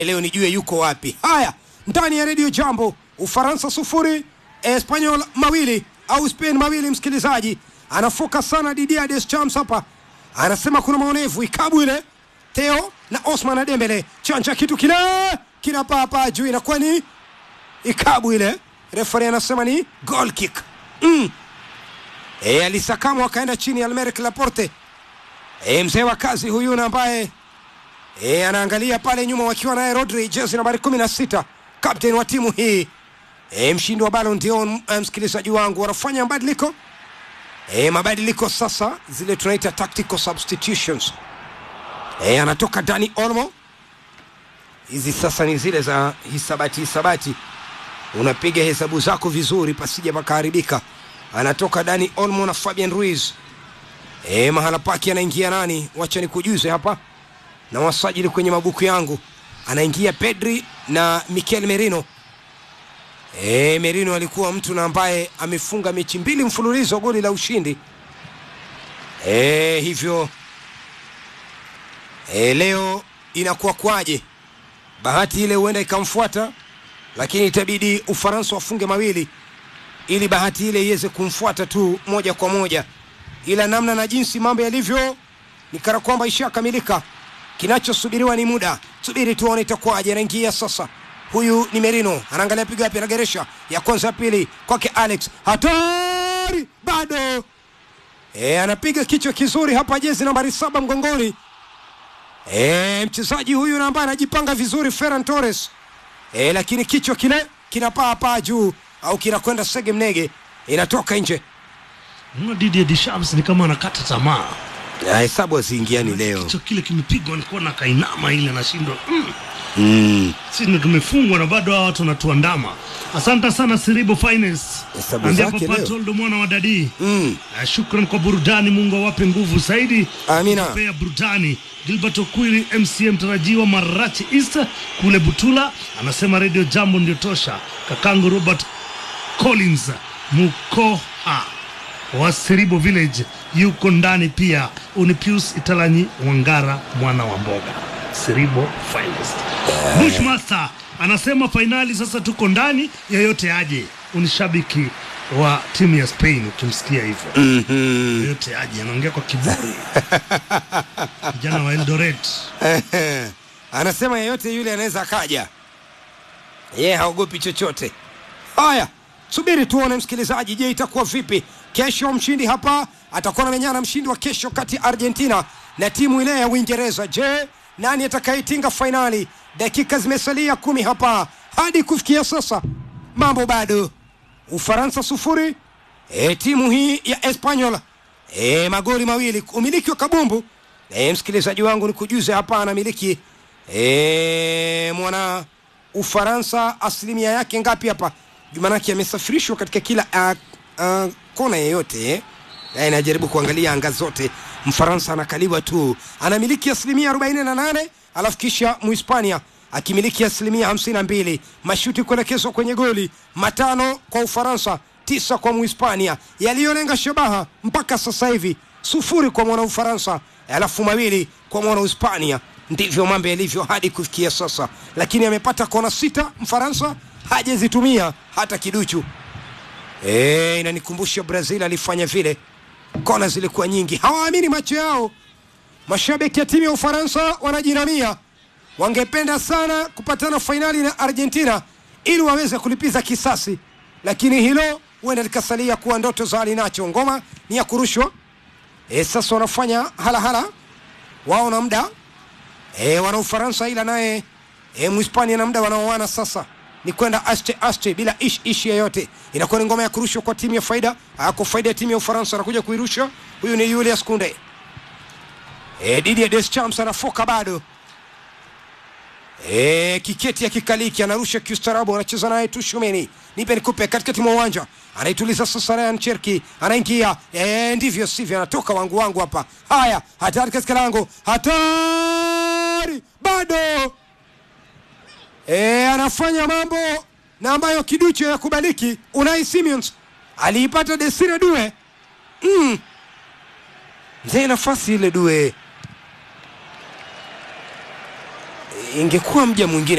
leo nijue yuko wapi. Haya, ndani ya redio Jambo, Ufaransa sufuri Espanyol mawili au Spain mawili. Msikilizaji anafoka sana Didier Deschamps hapa, anasema kuna maonevu ikabu ile Theo na Osman Dembele chanja kitu kile kinapaa juu, inakuwa ni ikabu ile. Refari anasema ni goal kick mm. E, alisakamwa akaenda chini Almeric Laporte. E, mzee wa kazi huyu na ambaye e, anaangalia pale nyuma wakiwa naye Rodri jezi nambari kumi na sita captain wa timu hii e, mshindi wa Ballon d'Or. Msikilizaji wangu, wanafanya mabadiliko e, mabadiliko sasa, zile tunaita tactical substitutions. E, anatoka Dani Olmo. Hizi sasa ni zile za hisabati hisabati, unapiga hesabu zako vizuri pasija pakaharibika. Anatoka Dani Olmo na Fabian Ruiz. E, mahala pake anaingia nani? Wacha nikujuze hapa na wasajili kwenye mabuku yangu, anaingia Pedri na Mikel Merino. E, Merino alikuwa mtu na ambaye amefunga mechi mbili mfululizo goli la ushindi e, hivyo e, leo inakuwa kwaje? Bahati ile huenda ikamfuata, lakini itabidi Ufaransa wafunge mawili ili bahati ile iweze kumfuata tu moja kwa moja, ila namna na jinsi mambo yalivyo ni kana kwamba ishakamilika. Kinachosubiriwa ni muda, subiri tuone itakuwaje. Anaingia sasa, huyu ni Merino, anaangalia piga wapi, anageresha ya kwanza, ya pili kwake Alex, hatari bado e, anapiga kichwa kizuri hapa, jezi nambari saba mgongoni. E, mchezaji huyu na ambaye anajipanga vizuri Ferran Torres e, lakini kichwa kile kinapaa paa juu au kinakwenda sege mnege, inatoka nje. Mna Didier Deschamps ni kama anakata tamaa. Na hesabu haziingiani leo. Kichwa kile kimepigwa, nilikuwa na kainama ile nashindwa mm. Mm. Sisi ndio tumefungwa na bado hawa watu wanatuandama. Asante sana Siribo Finance. Hesabu Andia zake Papa leo. Toldo mwana wa dadi. Mm. Na shukran kwa burudani, Mungu awape nguvu zaidi. Amina. Pea burudani. Gilbert Okwiri MCM tarajiwa Marachi East kule Butula anasema Radio Jambo ndio tosha. Kakangu Robert Collins Mukoha wa Siribo Village yuko ndani pia. Unipius Italanyi Wangara mwana wa mboga Siribo Finest. Bushmaster anasema fainali sasa tuko ndani, yeyote aje. Unishabiki wa timu ya Spain ukimsikia hivyo Mhm. yote aje, anaongea kwa kiburi. Kijana wa Eldoret Anasema yeyote yule anaweza akaja, yeye haogopi chochote. Haya, subiri tuone msikilizaji, je, itakuwa vipi kesho? Mshindi hapa atakuwa anamenyana mshindi wa kesho kati ya Argentina na timu ile ya Uingereza. Je, nani atakayetinga fainali? Dakika zimesalia kumi hapa hadi kufikia sasa, mambo bado. Ufaransa sufuri, e, timu hii ya Espanyol e, magoli mawili, umiliki wa kabumbu e, msikilizaji wangu ni kujuze hapa anamiliki e, mwana Ufaransa asilimia yake ngapi hapa? Jumanake amesafirishwa katika kila uh, uh, kona yeyote eh? Na inajaribu kuangalia anga zote. Mfaransa anakaliwa tu, anamiliki asilimia 48, alafu kisha Muhispania akimiliki asilimia 52. Mashuti kuelekezwa kwenye goli matano kwa Ufaransa, tisa kwa Muhispania, yaliyolenga shabaha mpaka sasa hivi sufuri kwa mwana Ufaransa, alafu mawili kwa mwana Hispania. Ndivyo mambo yalivyo hadi kufikia sasa, lakini amepata kona sita Mfaransa, hajazitumia hata kiduchu. E, inanikumbusha Brazil alifanya vile, kona zilikuwa nyingi, hawaamini macho yao. Mashabiki ya timu ya Ufaransa wanajinamia, wangependa sana kupatana fainali na Argentina ili waweze kulipiza kisasi, lakini hilo huenda likasalia kuwa ndoto za alinacho. Ngoma ni ya kurushwa. E, sasa wanafanya halahala wao na muda e, wana Ufaransa ila naye e, Mhispania na muda wanaoana sasa ni kwenda aste aste bila ish ishi yoyote. Inakuwa ni ngoma ya kurushwa kwa timu ya faida kwa faida ya timu ya Ufaransa, anakuja kuirusha huyu ni Julius Kunde. E, Didier Deschamps anafoka bado e, kiketi ya kikaliki anarusha kiustarabu, anacheza naye Tushumeni, nipe nikupe katikati mwa uwanja, anaituliza sasa Ryan Cherki anaingia e, ndivyo sivyo, anatoka wangu wangu hapa. Haya, hatari katika lango, hatari bado e, anafanya mambo na ambayo kiducho ya kubaliki. Unai Simons aliipata Desire Due mm. Mzee nafasi ile Due ingekuwa mja mwingine